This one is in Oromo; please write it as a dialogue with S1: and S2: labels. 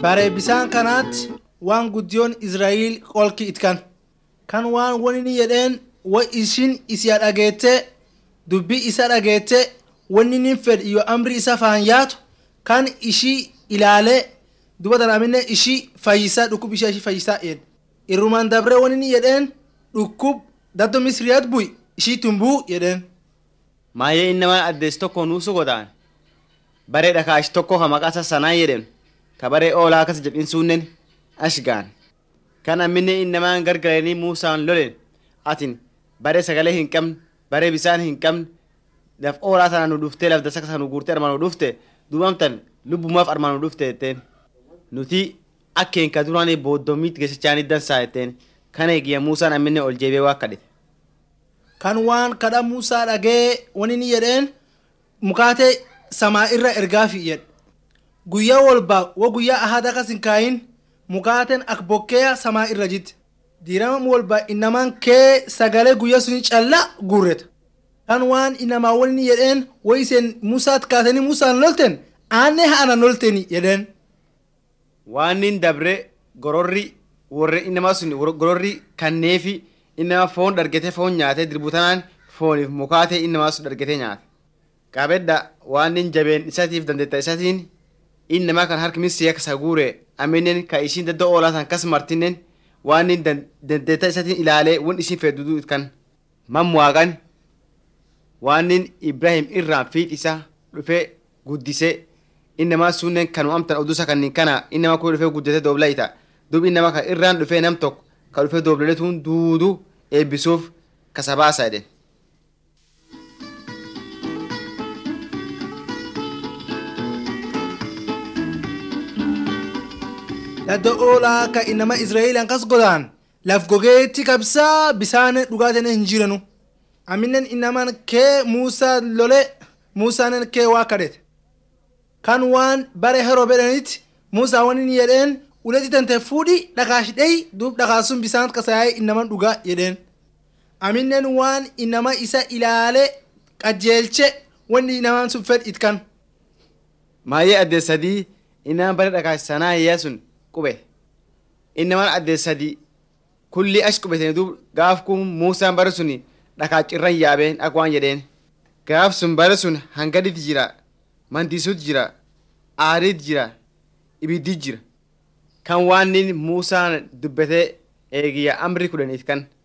S1: Bare bisaan kanaatti waan guddiyoon Israa'el qolki itkan. Kan waan wani jedheen wa ishin isa dhageette dubbii isa dhageette wanni nin fedh iyo amri isa faan yaatu kan ishii ilaalee duba daraamine ishii fayyisaa dhukkub ishee ishii fayyisaa jedhe. Irrumaan dabree wani ni jedheen dhukkub daddo misriyaat bu'i ishii tumbuu jedheen.
S2: Maayee innamaan addeessi tokko nuusu godaan baree dhakaash tokko ka maqaa sanaa jedhen ka baree oolaa akkas jedhin suunnen ashgaan kan amminne innamaan gargaranii muusaan lolen atin baree sagalee hin qabne baree bisaan hin qabne laf oolaa sana nu dhuftee laf dasa sana nu guurtee armaan nu dhufte duubamtan lubbumaaf armaan nu dhufte jetteen nuti akkeen ka duraanii booddommiitti geessichaanii dansaa jetteen kana eegiyya muusaan amminne ol jeebee waa kadhite.
S1: kan waan kadha Muusaa dhagee wani ni jedheen mukaatee samaa irra ergaafi jedhe. Guyyaa walbaa wa guyyaa ahada kas hin kaayin mukaateen ak bokkeeya samaa irra jitti. Diirama walbaa innamaan kee sagalee guyyaa suni callaa guurreta. Kan waan innamaa wani ni jedheen wo iseen Muusaat kaatanii Muusaan lolten aanne haana lolteni jedheen.
S2: waan nin dabre gororri warri innamaa sun gororri kanneefi innama foon dhargete foon nyaate dirbutanaan fooniif mukaatee innamaa sun dhargete nyaate qabedda waan nin jabeen isatiif dandeetta isatiin innamaa kan harki misii akka saguure aminen ka ishiin dadda oolaa san kas martinen waan nin dandeetta isatiin ilaalee won ishiin feddudu kan mamwaaqan waan nin ibrahim irraan fiix isa dhufee guddise innamaa sunnen kanu amtan odusa kannin kana innamaa kun dhufee guddate dooblayta dub innamaa kan irraan dhufee nam tokko ka dhufee doobletuun duudu eebbisuuf kasabaasa jedhen.
S1: Dadda oolaa ka innama Israa'eelaan kas godaan laf gogeetti kabsaa bisaan dhugaatiin hin jiranu. Aminen innamaan kee Muusaa lole Muusaan kee waa kadhete. Kan waan bare heroo bedhanitti Muusaa wani ni jedheen uletti tante fuudhi dhakaashidhee duub dhakaasun bisaan kasaayee innaman dhugaa jedheen. Aminen waan innama isa ilaale qajeelche wanni innamaan sun fedh itkan.
S2: Maayee addee sadii innamaan bare dhakaash sanaa hiyyaa sun qube. Innamaan addee sadii kulli ash qubetanii duub gaaf kun Muusaan bare suni dhakaachirran yaabeen akka waan jedheen. Gaaf sun bare sun hangadit jira, mandisuut jira, aariit jira, ibiddit jira. Kan waan nin Muusaan dubbatee eegiyya amri kudhaniit kan.